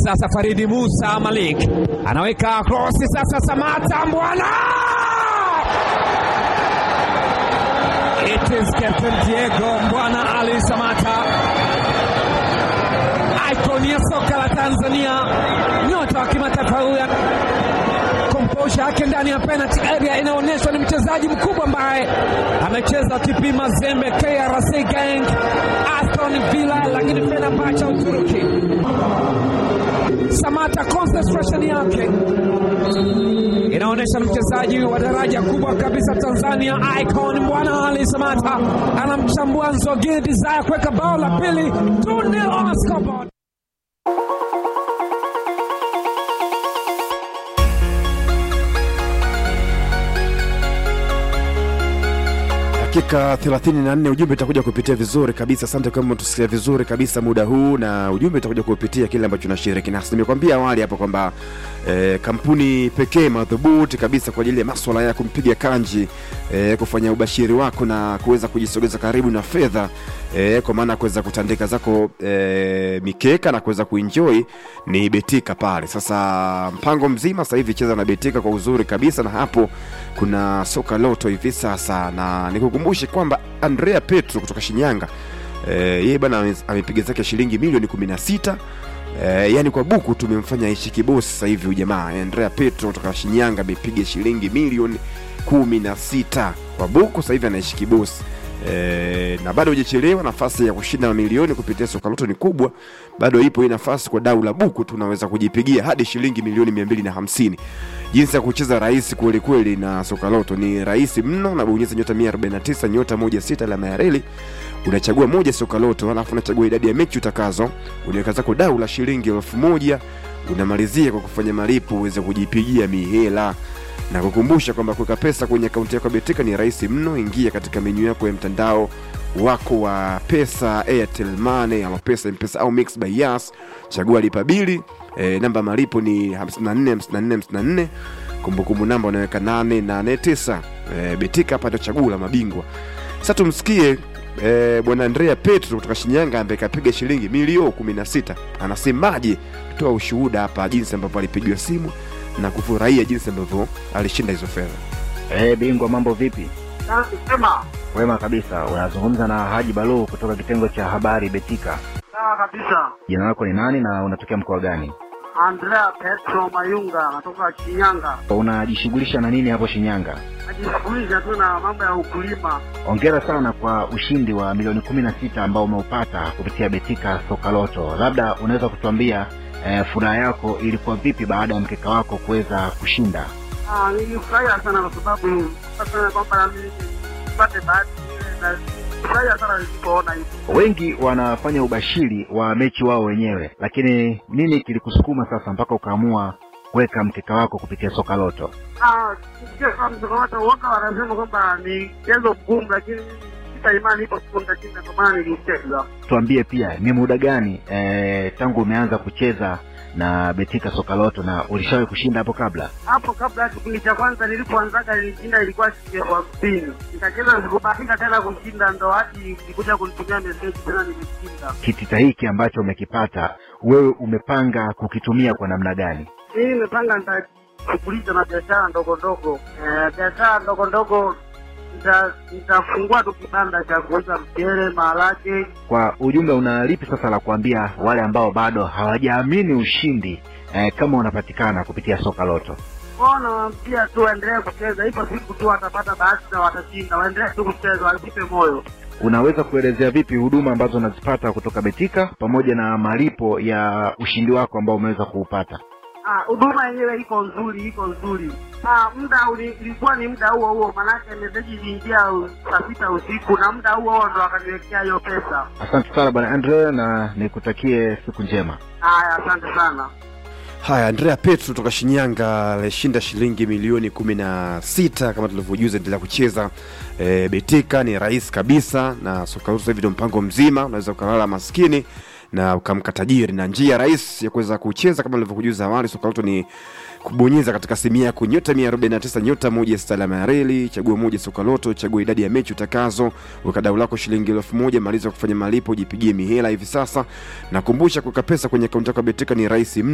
sasa Faridi Musa Malik anaweka krosi sasa, Samata Mbwana, it is Captain Diego Mbwana Ali Samata, icon ya soka la Tanzania, nyota wa kimataifa huyu komposha yake ndani ya penalty area inaonyeshwa ni mchezaji mkubwa ambaye amecheza TP Mazembe, KRC Gang, Aston Villa, lakini Fenerbahce Uturuki. Samata concentration yake inaonyesha ni mchezaji wa daraja kubwa kabisa Tanzania, icon Mbwana Ali Samata anamchambua Nzogini Desire kuweka bao la pili 2-0 on scoreboard. dakika 34 ujumbe utakuja kupitia vizuri kabisa asante kama tusikia vizuri kabisa muda huu na ujumbe utakuja kupitia kile ambacho nashiriki nasi nimekwambia awali hapo kwamba eh, kampuni pekee madhubuti kabisa kwa ajili ya maswala ya kumpiga kanji eh, kufanya ubashiri wako na kuweza kujisogeza karibu na fedha eh, kwa maana ya kuweza kutandika zako eh, mikeka na kuweza kuenjoy ni betika pale sasa mpango mzima sasa hivi cheza na betika kwa uzuri kabisa na hapo kuna soka loto hivi sasa na nikukumbushe kwamba andrea petro kutoka shinyanga eh, yeye bana ame- amepiga zake shilingi milioni 16 Eh, yani kwa buku tumemfanya aishi kibosi sasa hivi huyu jamaa andrea petro kutoka shinyanga amepiga shilingi milioni 16 kwa buku sasa hivi anaishi kibosi E, na bado hujachelewa nafasi ya kushinda mamilioni kupitia soka loto ni kubwa bado ipo hii nafasi kwa dau la buku tunaweza kujipigia hadi shilingi milioni 250 jinsi ya kucheza rahisi kweli kweli na soka loto ni rahisi mno unabonyeza nyota 149 nyota 16 alama ya reli unachagua moja soka loto alafu unachagua idadi ya mechi utakazo unaweka zako dau la shilingi elfu moja unamalizia kwa kufanya malipo uweze kujipigia mihela na kukumbusha kwamba kuweka pesa kwenye akaunti yako ya betika ni rahisi mno ingia katika menyu yako ya mtandao wako wa pesa airtel money alopesa mpesa au mix by yas chagua lipa bili e, namba ya malipo ni 54 54 54 kumbukumbu namba unaweka 889 e, betika hapa ndio chaguo la mabingwa sasa tumsikie e, bwana andrea petro kutoka shinyanga ambaye kapiga shilingi milio 16 anasemaje toa ushuhuda hapa jinsi ambavyo alipigiwa simu na kufurahia jinsi ambavyo alishinda hizo fedha Hey, bingwa mambo vipi? Sema Wema kabisa. Unazungumza na Haji Balu kutoka kitengo cha habari Betika. sawa kabisa. Jina lako ni nani na unatokea mkoa gani? Andrea Petro Mayunga natoka Shinyanga, Unajishughulisha na nini hapo Shinyanga? najishughulisha tu na mambo ya ukulima. Hongera sana kwa ushindi wa milioni kumi na sita ambao umeupata kupitia Betika Soka Loto. Labda unaweza kutuambia eh, furaha yako ilikuwa vipi baada ya mkeka wako kuweza kushinda? Ah, nilifurahia sana kwa sababu sana kwamba na mimi nipate bahati ile, na nilifurahia sana nilipoona hivi. Wengi wanafanya ubashiri wa mechi wao wenyewe, lakini nini kilikusukuma sasa mpaka ukaamua kuweka mkeka wako kupitia Soka Loto? Ah, sio kama msokomata uoga, wanasema kwamba ni mchezo mgumu, lakini mimi sita imani ipo siku nitashinda, kwa maana nilicheza. tuambie pia ni muda gani eh, tangu umeanza kucheza na betika soka loto na ulishawahi kushinda hapo kabla hapo kabla ya kipindi cha kwanza nilipoanzaga nilishinda ilikuwa shilingi elfu hamsini nikacheza sikubahatika tena kushinda ndo hadi nilikuja kunitumia meseji tena nimeshinda kitita hiki ambacho umekipata wewe umepanga kukitumia kwa namna gani mimi nimepanga nitajishughulisha na biashara ndogo ndogo Eh, biashara ndogo ndogo nita- nitafungua tu kibanda cha kuuza mchele maharage kwa ujumbe una lipi sasa la kuambia wale ambao bado hawajaamini ushindi eh, kama unapatikana kupitia soka loto kwao nawaambia tu waendelee kucheza ipo siku tu watapata bahati na watashinda waendelee tu kucheza wasipe moyo unaweza kuelezea vipi huduma ambazo unazipata kutoka betika pamoja na malipo ya ushindi wako ambao umeweza kuupata Ah, huduma yenyewe iko nzuri, iko nzuri. Ah, muda uli- ilikuwa ni muda huo huo, manake meseji iliingia u- saa sita usiku na muda huo huo ndo akaniwekea hiyo pesa. asante sana bwana andre na nikutakie siku njema Haya, asante sana. haya andrea petro toka shinyanga alishinda shilingi milioni 16 kama tulivyojuza endelea kucheza e, betika ni rahisi kabisa na soka sasa hivi ndio mpango mzima unaweza ukalala maskini na ukamka tajiri na njia rahisi ya kuweza kucheza kama nilivyokujuza awali soka loto ni kubonyeza katika simu yako nyota 149 nyota moja salama ya reli chagua moja soka loto chagua idadi ya mechi utakazo weka dau lako shilingi elfu moja maliza kufanya malipo jipigie mihela hivi sasa nakumbusha kuweka pesa kwenye akaunti yako ya betika ni rahisi mno